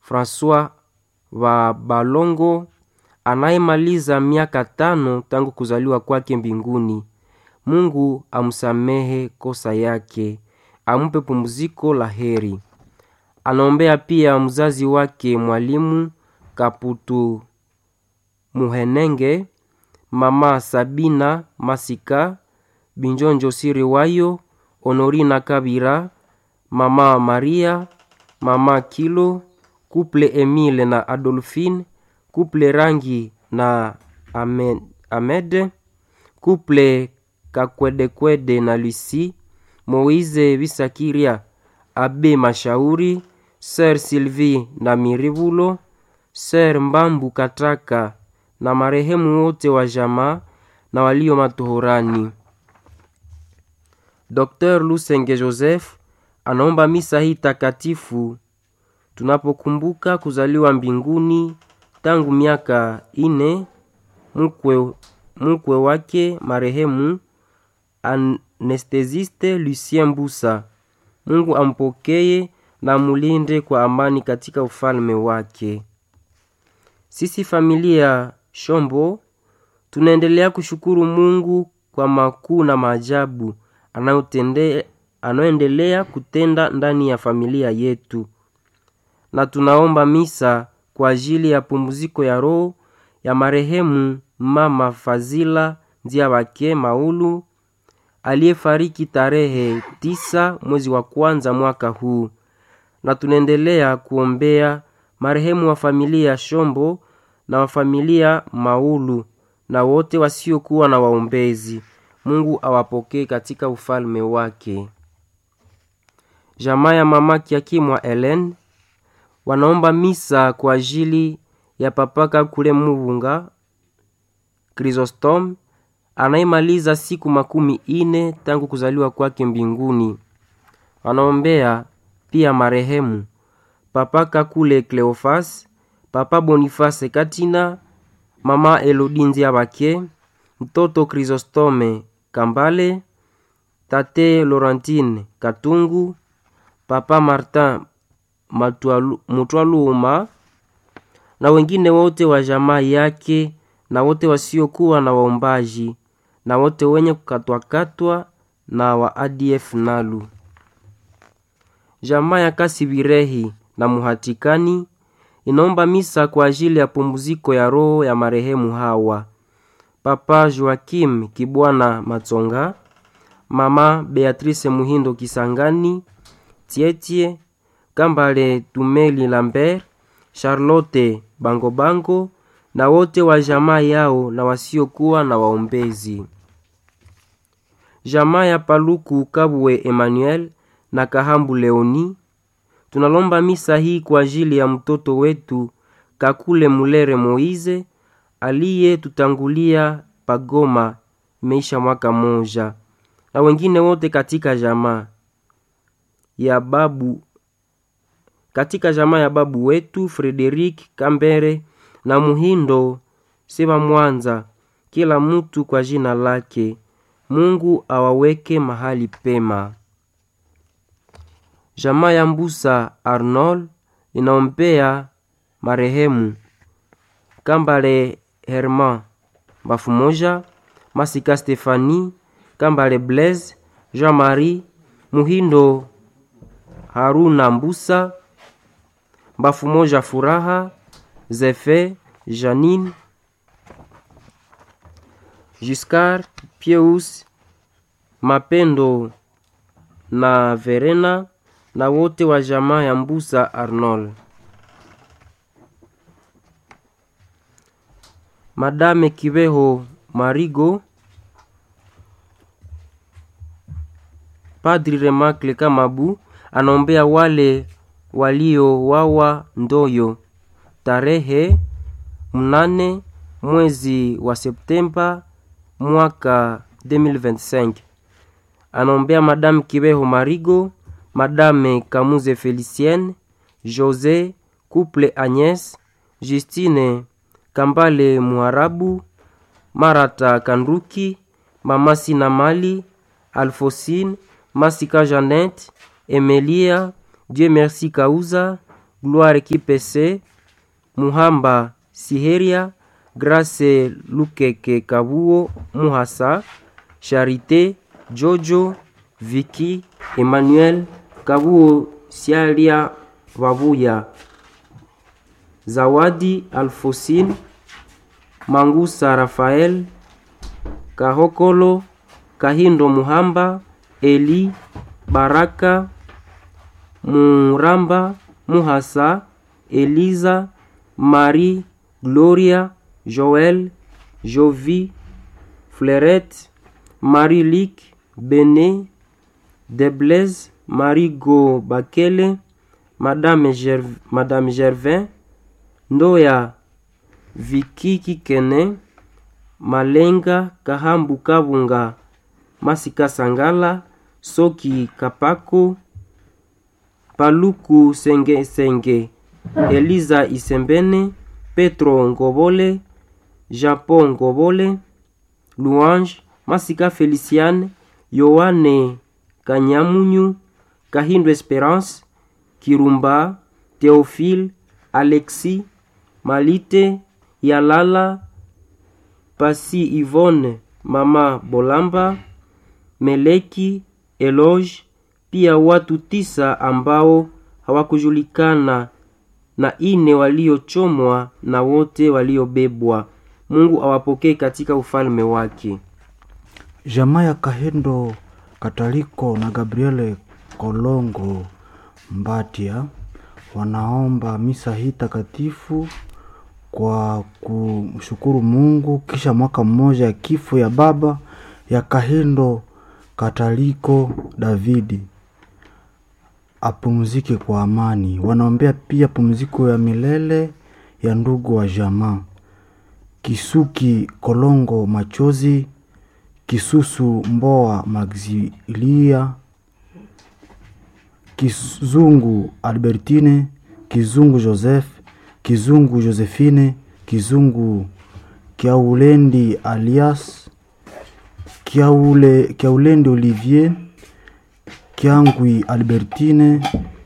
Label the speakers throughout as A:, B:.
A: Francois wa Balongo anayemaliza miaka tano tangu kuzaliwa kwake mbinguni. Mungu amsamehe kosa yake, ampe pumziko la heri. Anaombea pia mzazi wake mwalimu Kaputu Muhenenge, mama Sabina Masika, Binjonjo Siriwayo, Honorina Kabira, mama Maria, mama Kilo, kuple Emile na Adolphine, kuple Rangi na Amed, Amed kuple Kakwedekwede na Lucy, Moize Bisakiria, Abe Mashauri, Sir Sylvie na Mirivulo, Sir Mbambu Kataka na marehemu wote wa jamaa na walio matohorani. Dr. Lusenge Joseph anaomba misa hii takatifu tunapokumbuka kuzaliwa mbinguni tangu miaka ine mkwe, mkwe wake marehemu anestesiste Lucien Mbusa. Mungu ampokeye na mulinde kwa amani katika ufalme wake. Sisi familia Shombo tunaendelea kushukuru Mungu kwa makuu na maajabu anayoendelea kutenda ndani ya familia yetu, na tunaomba misa kwa ajili ya pumziko ya roho ya marehemu mama Fazila Nziabake Maulu aliyefariki tarehe tisa mwezi wa kwanza mwaka huu, na tunaendelea kuombea marehemu wa familia Shombo na wa familia Maulu na wote wasiokuwa na waombezi. Mungu awapokee katika ufalme wake. Jamaa ya mama Kiakimwa Ellen wanaomba misa kwa ajili ya papaka kule Muvunga Chrysostom anayemaliza siku makumi ine tangu kuzaliwa kwake mbinguni. Wanaombea pia marehemu papaka kule Cleofas, papa Boniface Katina, mama Elodinzi Abake, mtoto Chrysostome Kambale, tate Laurentine Katungu, papa Martin Mutwaluma na wengine wote wa jamaa yake na wote wasiokuwa na waombaji na wote wenye kukatwakatwa na wa ADF Nalu. Jamaa ya Kasibirehi na Muhatikani inaomba misa kwa ajili ya pumziko ya roho ya marehemu hawa: Papa Joakim Kibwana Matsonga, Mama Beatrice Muhindo Kisangani, Tietie Kambale Tumeli Lambert, Charlotte Bangobango Bango, na wote wa jamaa yao na wasiokuwa na waombezi. Jamaa ya Paluku Kabwe Emmanuel na Kahambu Leoni tunalomba misa hii kwa ajili ya mtoto wetu Kakule Mulere Moize aliye tutangulia Pagoma, imeisha mwaka moja, na wengine wote katika jamaa ya babu katika jamaa ya babu wetu Frederik Kambere na Muhindo Seba Mwanza, kila mtu kwa jina lake. Mungu awaweke mahali pema. Jamaa ya Mbusa Arnold inaombea marehemu Kambale Herman Bafumoja, Masika Stefani, Kambale Blaise, Jean-Marie Muhindo, Haruna Mbusa, Bafumoja Furaha, Zefe, Janine, Giscard, Pieus, Mapendo na Verena na wote wa jamaa ya Mbusa Arnold. Madame Kibeho Marigo, Padri Remakle Kamabu anaombea wale waliowawa Ndoyo tarehe mnane mwezi wa Septemba mwaka 2025. Anaombea Madame Kibeho Marigo, Madame Kamuze Felicienne, Jose Couple Agnes, Justine Kambale Muharabu, Marata Kanduki, Mama Sina Mali, Alfosine, Masika Janet, Emelia, Dieu merci Kauza, Gloire Kipese, Muhamba Siheria, Grace Lukeke Kabuo Muhasa, Charité Jojo Viki Emmanuel Kabuo Sialia Babuya, Zawadi Alfosine Mangusa Rafael Kahokolo Kahindo Muhamba Eli Baraka Muramba Muhasa Eliza Marie Gloria Joel Jovi Fleurette Marie Lic Bene Deblaise Marie Go Bakele Madame, Gerv Madame Gervin Ndoya Viki Kikene Malenga Kahambu Kabunga Masika Sangala Soki Kapako Paluku Senge Senge Eliza Isembene Petro Ngobole Japon Ngobole Louange Masika Feliciane Yohane Kanyamunyu Kahindo Esperance Kirumba Theophile Alexis Malite Yalala Pasi Yvonne Mama Bolamba Meleki Eloge pia watu tisa ambao hawakujulikana na ine waliochomwa na wote waliobebwa. Mungu awapokee katika ufalme wake.
B: Jamaa ya Kahendo Kataliko na Gabriele Kolongo Mbatia wanaomba misa hii takatifu kwa kumshukuru Mungu kisha mwaka mmoja ya kifo ya baba ya Kahendo Kataliko Davidi apumzike kwa amani. Wanaombea pia pumziko ya milele ya ndugu wa jamaa Kisuki Kolongo Machozi, Kisusu Mboa Maxilia, Kizungu Albertine, Kizungu Joseph, Kizungu Josephine, Kizungu Kiaulendi alias Kiaule, Kiaulendi Olivier, Kiangwi Albertine,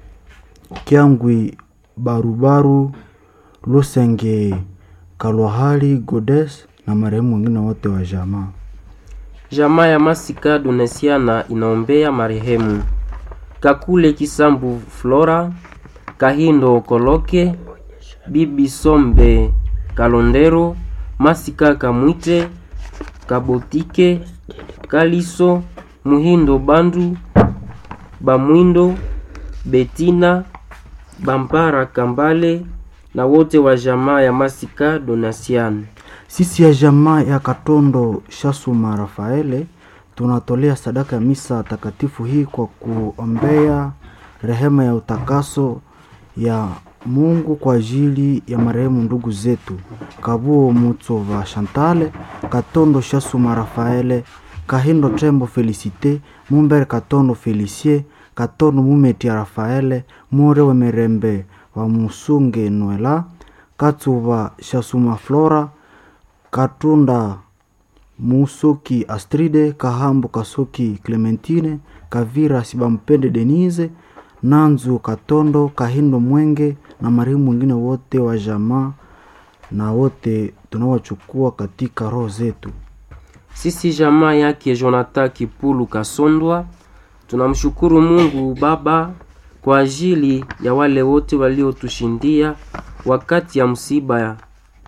B: Kiangwi Barubaru, Lusenge Kalwahali Godes na marehemu wengine wote wa jamaa.
A: Jamaa ya Masika Donesiana inaombea marehemu Kakule Kisambu Flora, Kahindo Koloke, Bibi Sombe Kalondero, Masika Kamwite, Kabotike, Kaliso, Muhindo Bandu, Bamwindo, Betina, Bampara Kambale na wote wa jamaa ya Masika Donasiana.
B: Sisi ya jamaa ya Katondo Shasuma Rafaele tunatolea sadaka ya misa takatifu hii kwa kuombea rehema ya utakaso ya Mungu kwa ajili ya marehemu ndugu zetu Kabuo Mutsova Shantale, Katondo Shasuma Rafaele, Kahindo Tembo Felicite, Mumbere Katondo Felicie, Katondo Mumetia Rafaele, Murewe Merembe wa Musunge Noela, Katsuva Shasuma Flora, Katunda Musoki Astride, Kahambo Kasoki Clementine, Kavira Sibampende Denise, Nanzu Katondo, Kahindo Mwenge na marehemu wengine wote wa jamaa na wote tunawachukua katika roho zetu.
A: Sisi jamaa yake Jonathan Kipulu Kasondwa tunamshukuru Mungu Baba kwa ajili ya wale wote waliotushindia wakati ya msiba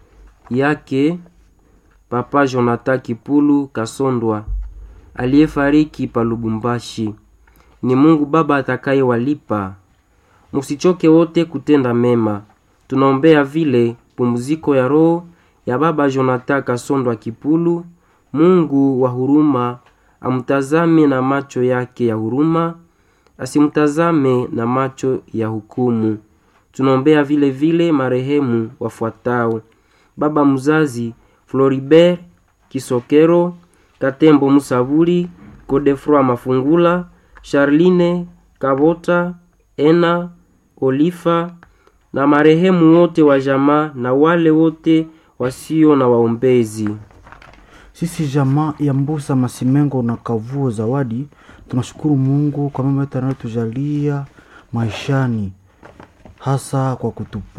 A: yake Papa Jonathan Kipulu Kasondwa aliyefariki pa Lubumbashi. Ni Mungu Baba atakayewalipa. Musichoke wote kutenda mema. Tunaombea vile pumziko ya roho ya Baba Jonathan Kasondwa Kipulu. Mungu wa huruma amtazame na macho yake ya huruma, asimtazame na macho ya hukumu. Tunaombea vile vile marehemu wafuatao: baba mzazi Floribert Kisokero, Katembo Musabuli, Godefroy Mafungula, Charline Kabota, Ena Olifa na marehemu wote wa jamaa na wale wote wasio na waombezi.
B: Sisi jamaa ya Mbusa Masimengo na Kavuo Zawadi tunashukuru Mungu kwa mema yote anayotujalia maishani, hasa kwa kutupu